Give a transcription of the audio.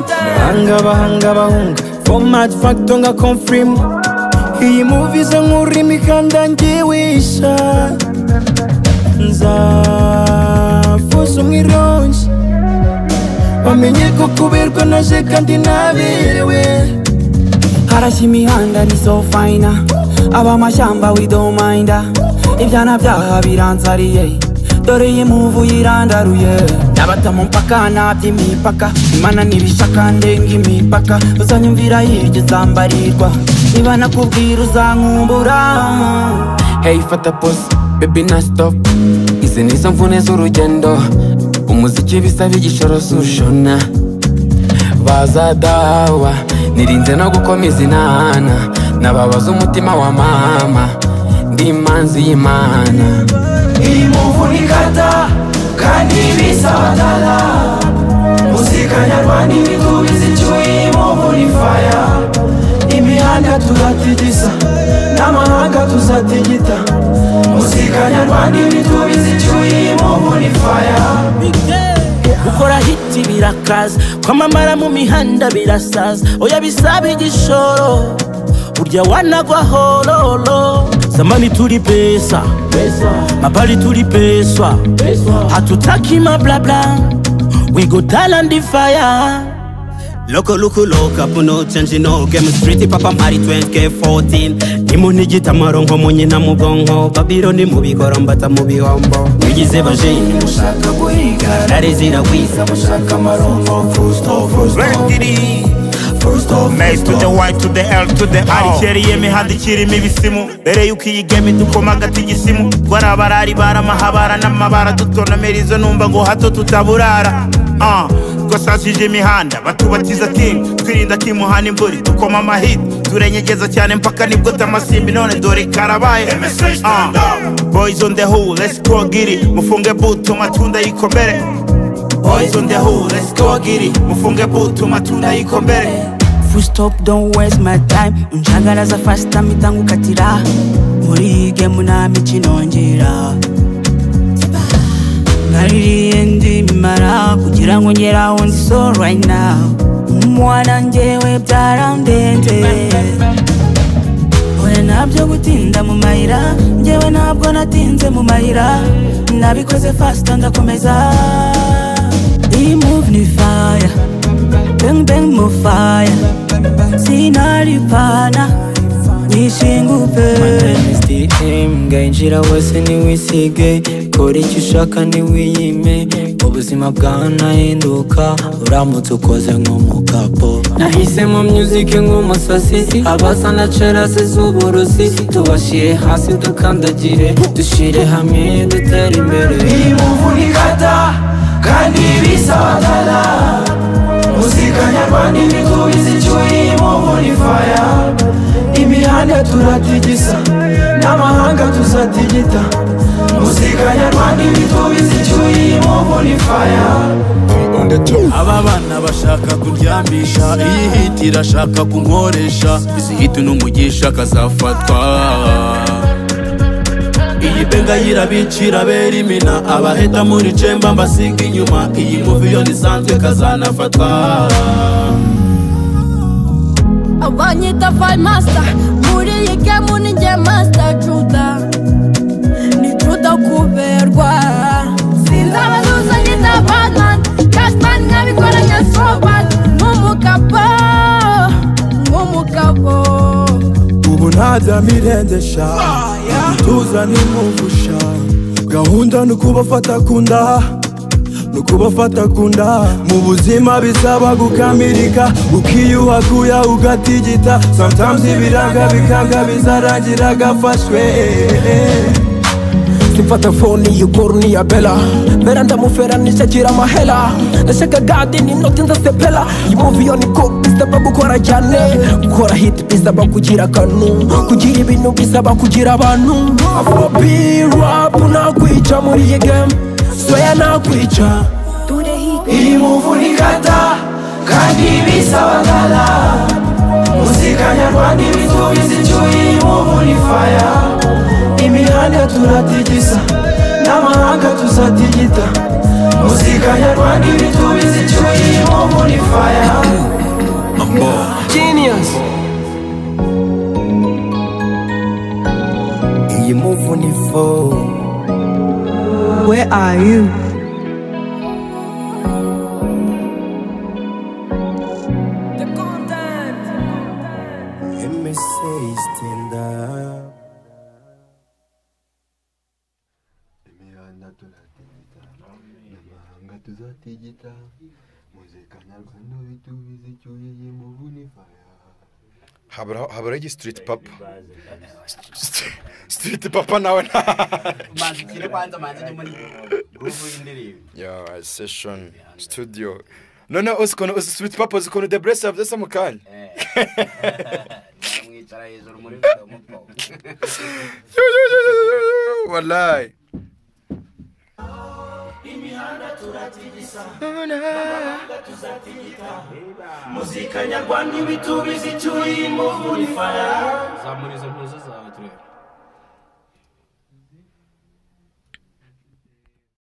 bahanga bahanga bahunga format factor nka confirm iyi movie ze nk'ururimi kandi angiwisha nzavuza umwirongi bamenye ko kuberwa naje kandi naberewe harashya imihanda ni so fayina abamashyamba we don't mind ibyana byaha biranzariye dore iyi muvu yirandaruye n'abatamu mpaka ntabya imipaka imana n'ibishaka ndenga imipaka uzanyumvira hirya uzambarirwa niba nakubwira uzankumbura Hey fata pose baby na stop izi ni zo mvune z'urugendo umuziki bisaba igishoro sushona baza dawa nirinze no gukomeza inana nababaza umutima wa mama ndi imanzi y'imana iyi muvu ni kata kandi bisaba dala muzika nyarwanda ibitubizi icyuye iyi muvu ni faya imihanda turatigisa n'amahanga tuzatigita muzika nyarwanda ibitubizi icyuye iyi muvu ni faya gukora hiti birakaza kwamamara mu mihanda birasaza oya bisaba igishoro burya wanagwa hororo zamani turi pesa mabali turi peswa hatutaki mablabla we go talent the fire Loko luku loka puno change no game street papa mari 20k14 Nimuni gitamaro nko munyina mu bwonko Babylon mu bikoro mbata mu bihombo Bigize baje mushaka guhiga Rare ziragwiza mushaka amaronko fusto fusto Ready. fusto Maze to the fusto Y to the L to the O Arikeri y'imihanda ikirimo ibisimu Mbere y'uko iyi game dukoma agati igisimu Twarabarari baramahabara n'amabara Dutonamera izo numva ngo hato tutaburara Ah, twasasije imihanda batubatiza team twirinda timuhana imvura dukoma amahit turenyegeza cyane mpaka nibwo tamasimbi none dore karabaye MSH stand up. boys on the who let's go get it mufunge buto matunda yikomere boys on the who let's go get it mufunge buto matunda yikomere Full stop don't waste my time unjangaraza fast time itangukatira muri iyi game nta mikino ngira naririye ndimara kugira ngo ngere aho ndi so right now umwana njyewe byarandenze oya ntabyo gutinda mu mayira njyewe ntabwo natinze mu mayira nabikoze fast ndakomeza iyi move ni fire bang bang mu fire sinaripana nishingupe SDM gayinjira wese ntiwisige kora icyo ushaka ntiwiyime ubuzima bwanahinduka uramutse ukoze nk'umukapo nahisemo music nk'umusasi abasa na cerasi z'uburusi tubashyire hasi dukandagire dushyire hamwe dutere imbere iyi muvu ni kata kandi bisaba dala muzika nyarwanda ibitubizi icyuye iyi muvu ni faya imihanda turatigisa n'amahanga tuzatigita muzika nyarwanda ibitubizi icyuye iyi muvu ni faya aba bana bashaka kuryambisha iyi hiti irashaka kunkoresha izi hiti n'umugisha akazafatwa iyi benga yirabica irabera imina abaheta muri cemba mbasiga inyuma iyi muvi yo ntisanzwe kazanafatwa abanyita fayimasta muri iyi gemu ni njye masita juda ni juda kuberwa sinzaba zuza ngita banani kasitani nkabikoranye sobani nk'umugabo nk'umugabo ubu ntajya mirengesha ituza nimuvusha gahunda ni ukubafata ku nda ni ukubafata ku nda mu buzima bisaba gukamirika ukiyuha kuya ugatigita sometimes ibiranga bikanga bizarangira agafashwe Mfata foni yugoruni ya bela Mera ndamufera nishakira mahela Nashaka gadi ni noti nzasepela Imuvi yo ni ko bisaba gukora cyane Gukora hit bisaba kugira kanu Kugira ibintu bisaba kugira abantu Afrobeat rap nakwica muri iyi game Swear nakwica iyi muvu ni kata kandi bisaba dala muzika nyarwanda ibitubizi icyuye iyi muvu ni faya imihanda turatigisa n'amahanga tuzatigita muzika nyarwanda ibitubizi icyuye iyi muvu ni faya level Where are you? MSA stand up imihanda turatigita n'amahanga tuzatigita muzika nyarwanda bitubize icyuye y'imuvuni faya habura habura igi street papa St- street papa nawe nta manzi ukire kwanza manzi ni muri guruvu y'indirimbo ya session studio none uzi ukuntu uzi street papa uzi ukuntu the bless yavuze mu kanya mwamwicara hejuru muri video muto Yo, yo, yo, yo, yo, yo, wallahi imihanda turatigisa Nabona. n'amahanga tuzatigita muzika nyarwanda ibitubizi icyuye imuvunifara zamura izo mpuzo zawe turebe